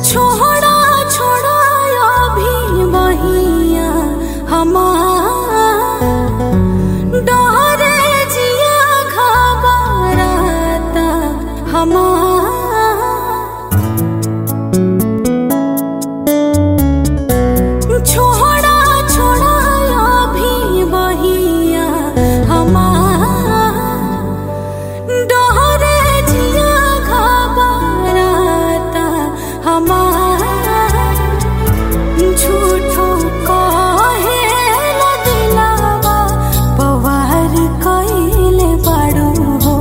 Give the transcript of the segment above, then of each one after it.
छोड़ा छोड़ा अभी बहिया हमार डरे जिया घबराता हमार छोड़ा छोड़ा अभी बहिया हमार डरे जिया घबराता हमार झूठो कहे न दिलावा पवार कइले बाड़ू हो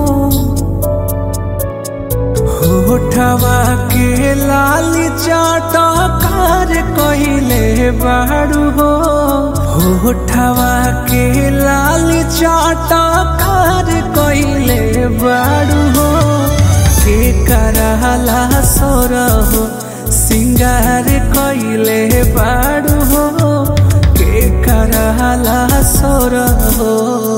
होठवा के लाली चाटकार कहिले बाड़ू हो होठवा के लाली चाटकार कहिले बाड़ू हो के करहला सोर हो सिंगार कइले बाड़ू हो के करहला सोर हो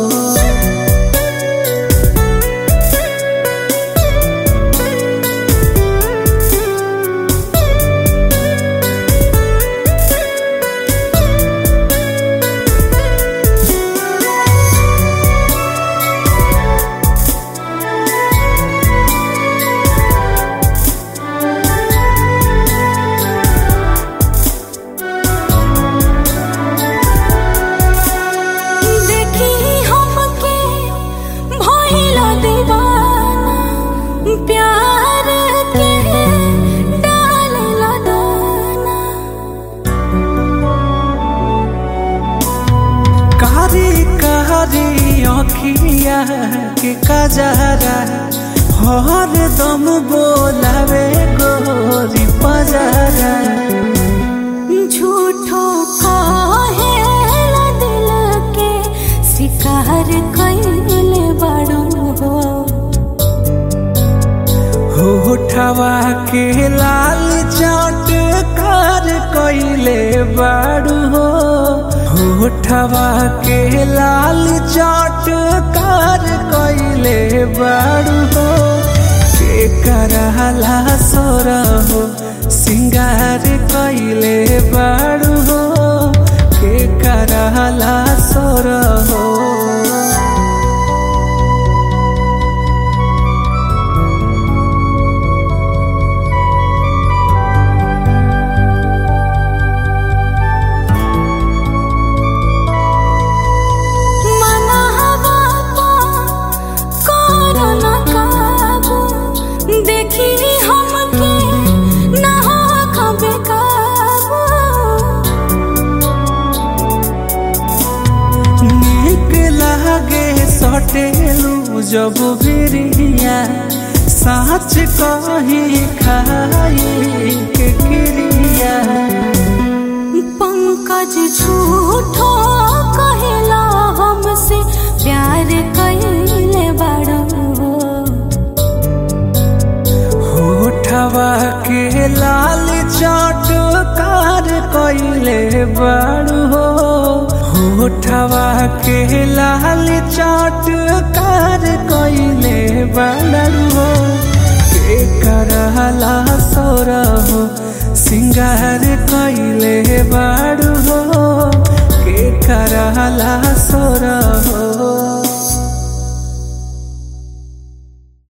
देखी हमके भइला दीवाना प्यार के डालेला दाना कारी कारी अखिया के कजरा हर दम बोलावे गोरी पजरा झूठो कहेला दिल के शिकार कइले बाड़ू हो होठवा के लाल चाट कार कइले बाड़ू हो होठवा के लाल चाट कार कइले बाड़ू हो के करहला सोर हो सिंगार कइले बाड़ू हो के करहला सोर हो मनहवा पा कोरोना काबू देखी हमके ना हो खबे काबू नीक लागे सटेलू जब बिरिया साच कही खाई के क्रिया पंकज झूठो कहेला हमसे प्यार कइले बाड़ू होठवा के लाल चाट कार कइले बाड़ू हो होठवा के लाल चाट कार कइले बाड़ू हो के करहला सोर हो सिंगार कइले बाड़ू हो के करहला